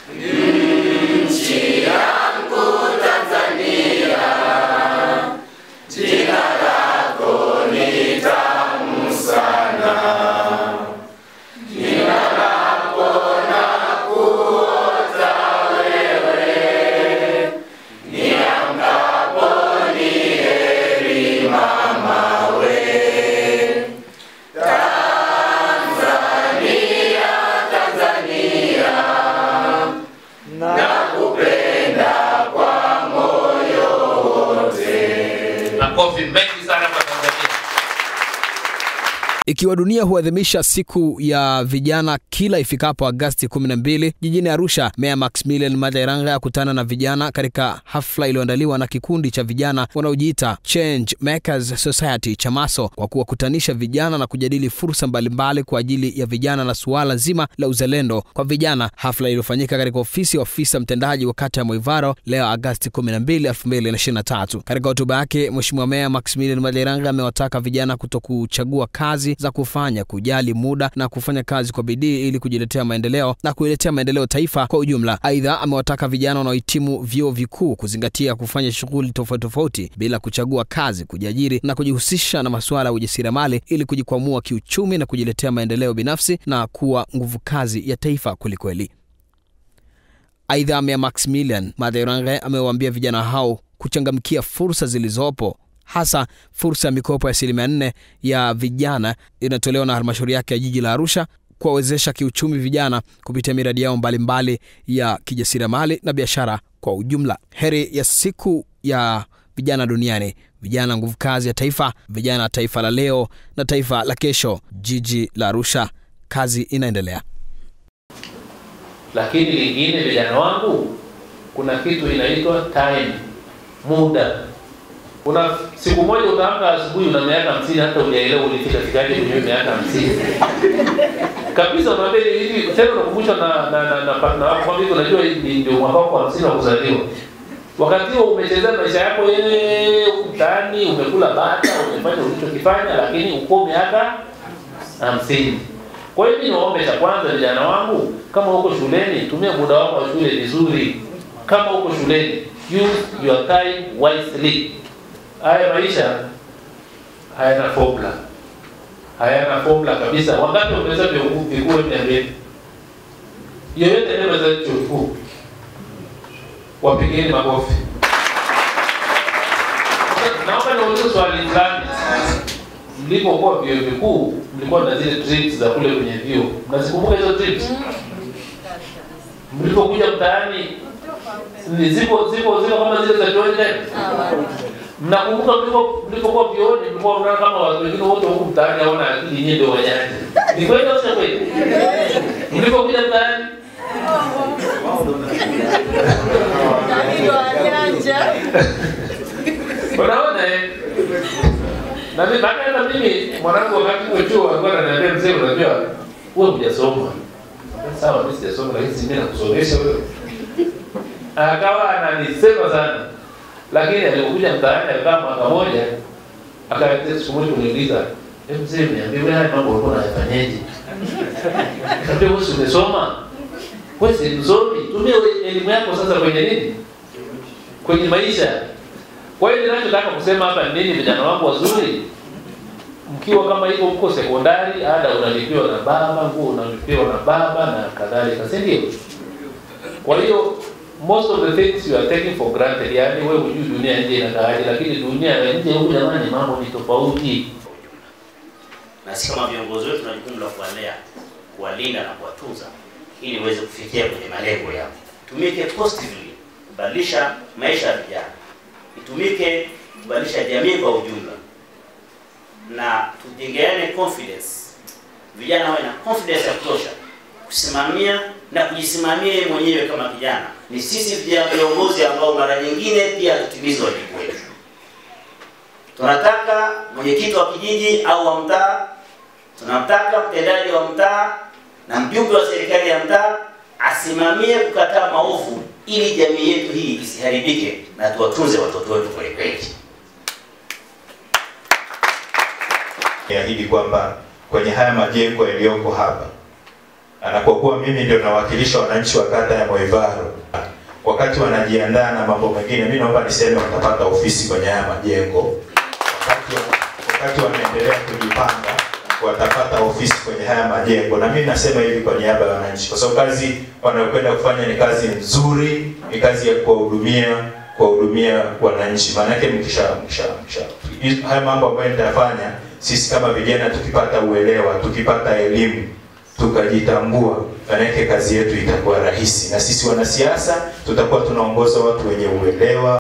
Nchi yangu Tanzania, jina lako ni tamu sana. Jina lako na kuota wewe, niamkapo ni heri mama we. Tanzania, Tanzania, nakupenda kwa moyo wote. Makofi mengi sana kwa Tanzania. Ikiwa dunia huadhimisha siku ya vijana kila ifikapo Agasti 12 jijini Arusha, Meya Maximilian Maderanga akutana na vijana katika hafla iliyoandaliwa na kikundi cha vijana wanaojiita Change Makers Society CHAMASO kwa kuwakutanisha vijana na kujadili fursa mbalimbali kwa ajili ya vijana na suala zima la uzalendo kwa vijana, hafla iliyofanyika katika ofisi ya ofisa mtendaji wa kata ya Moivaro leo Agasti 12, 2023. Katika hotuba yake, Mheshimiwa Meya Maximilian Maderanga amewataka vijana kutokuchagua kazi za kufanya, kujali muda na kufanya kazi kwa bidii ili kujiletea maendeleo na kuiletea maendeleo taifa kwa ujumla. Aidha, amewataka vijana wanaohitimu vyuo vikuu kuzingatia kufanya shughuli tofauti tofauti bila kuchagua kazi, kujiajiri na kujihusisha na masuala ya ujasiriamali ili kujikwamua kiuchumi na kujiletea maendeleo binafsi na kuwa nguvu kazi ya taifa kwelikweli. Aidha, Meya Maximilian Maderanga amewaambia vijana hao kuchangamkia fursa zilizopo hasa fursa ya mikopo ya asilimia nne ya vijana inayotolewa na halmashauri yake ya jiji la Arusha kuwawezesha kiuchumi vijana kupitia miradi yao mbalimbali ya kijasiriamali na biashara kwa ujumla. Heri ya siku ya vijana duniani, vijana nguvu kazi ya taifa, vijana taifa la leo na taifa la kesho. Jiji la Arusha, kazi inaendelea. Lakini lingine, vijana wangu, kuna kitu inaitwa time, muda. Kuna siku moja utaamka asubuhi una miaka hamsini, hata hujaelewa ulifika fikaje kwenye hiyo miaka hamsini kabisa. Unaambia hivi tena, unakumbushwa na na na na partner wako kwamba hivi, unajua hii ndio mwaka wako wa hamsini wa kuzaliwa. Wakati huo umechezea maisha yako wewe huku mtaani, umekula bata, umefanya ulichokifanya, lakini uko miaka hamsini. Kwa hiyo mimi niwaombe, cha kwanza vijana wangu, kama uko shuleni, tumia muda wako wa shule vizuri. Kama uko shuleni, use your time wisely. Haya maisha hayana formula, hayana formula kabisa. Wangapi wameweza vyuo vikuu niambie? Yeyote anayeweza chuo kikuu, wapigeni makofi. Sasa, Naomba niulize swali fulani. Mlipokuwa vyuo vikuu, mlikuwa na zile trips za kule kwenye vyuo, mnazikumbuka hizo trips? Mlipokuja mtaani, ni zipo zipo zipo kama zile za chuoni tena? Mnakumbuka mlipo mlipokuwa vioni mlikuwa mnaona kama watu wengine wote huku mtaani hawana akili, nyinyi ndio wajanja. Ni kweli au sio kweli? Mlipokuja mtaani unaona eh? Na mimi baada hata mimi mwanangu wakati kwa chuo alikuwa ananiambia mzee, unajua wewe hujasoma. Sawa, mimi sijasoma lakini si mimi nakusomesha wewe. Akawa ananisema sana lakini alipokuja mtaani alikaa mwaka moja, akaja siku moja kuniuliza, "Eh mzee, niambie wewe haya mambo ulikuwa unayafanyaje?" Nikamwambia wewe si umesoma? Wewe si msomi, tumia we- elimu yako sasa kwenye nini? Kwenye maisha. Kwa hiyo ninachotaka kusema hapa ni nini, vijana wangu wazuri, mkiwa kama hivyo, mko sekondari, ada unalipiwa na baba, nguo unalipiwa na baba na kadhalika, si ndio? Kwa hiyo most of the things you are taking for granted, yani wewe hujui dunia nje inakaaje, lakini dunia ya nje huku jamani, mambo ni tofauti. na sisi kama viongozi wetu tuna jukumu la kuwalea, kuwalinda na kuwatunza ili uweze kufikia kwenye malengo yao. Tumike positively kubadilisha maisha ya vijana, itumike kubadilisha jamii kwa ujumla, na tujengeane confidence, vijana wawe na confidence ya kutosha kusimamia na kujisimamia yeye mwenyewe kama kijana. Ni sisi vijana viongozi ambao mara nyingine pia hatutimizi wajibu wetu. Tunataka mwenyekiti wa kijiji au wa mtaa, tunamtaka mtendaji wa mtaa na mjumbe wa serikali ya mtaa asimamie kukataa maovu ili jamii yetu hii isiharibike na tuwatunze watoto wetu kweli kweli. Niahidi kwamba kwenye haya majengo yaliyoko hapa na kwa kuwa mimi ndio nawakilisha wananchi wa kata ya Moivaro, wakati wanajiandaa na mambo mengine, mimi naomba niseme watapata ofisi kwenye haya majengo. Wakati, wakati wanaendelea kujipanga watapata ofisi kwenye haya majengo, na mimi nasema hivi kwa niaba ya wananchi, kwa sababu kazi wanayokwenda kufanya ni kazi nzuri, ni kazi ya kuwahudumia kuwahudumia wananchi. Maana yake mkisha mkisha mkisha haya mambo ambayo nitafanya, sisi kama vijana tukipata uelewa, tukipata elimu tukajitambua, maanake kazi yetu itakuwa rahisi, na sisi wanasiasa tutakuwa tunaongoza watu wenye uelewa